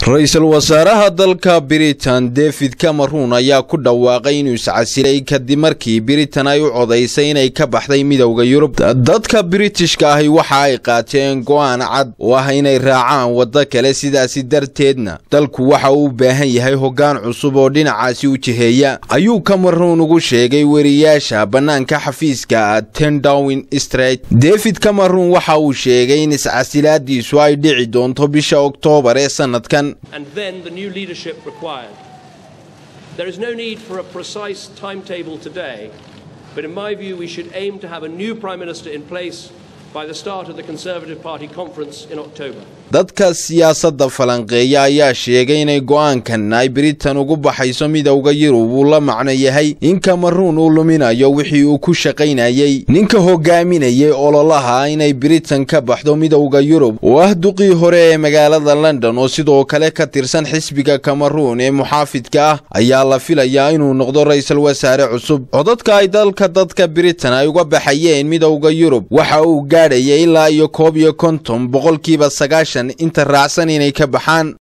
ra-iisul wasaaraha dalka britain david cameron ayaa ku dhawaaqay inuu iscasilay kadib markii britain ay u codaysay inay ka baxday midowda yurub dadka britishka ahi waxa ay qaateen go'aan cad oo ah inay raacaan waddo kale sidaasi darteedna dalku waxa uu u baahan yahay hoggaan cusub oo dhinacaasi u jiheeya ayuu cameron ugu sheegay weriyaasha bannaanka xafiiska tendowin street david cameron waxa uu sheegay in iscasilaadiisu ay dhici doonto bisha oktoobar ee sanadkan and then the new leadership required. There is no need for a precise timetable today, but in my view, we should aim to have a new Prime Minister in place by the start of the Conservative Party conference in October. dadka siyaasadda falanqeeya ayaa sheegay inay go'aankan ay britain ugu baxayso midowda yurub uu la macno yahay in cameruun uu luminayo wixii uu ku shaqaynayey ninka hogaaminayay ololaha inay britain ka baxdo midowda yurub oo ah duqii hore ee magaalada london oo sidoo kale ka tirsan xisbiga cameruun ee muxaafidka ah ayaa la filayaa inuu noqdo ra-iisul wasaare cusub codadka ay dalka dadka britain ay uga baxayeen midowda yurub waxa uu gaadhaya ilaa iyo koob iyo konton boqolkiiba sagaashan inta raacsan inay ka baxaan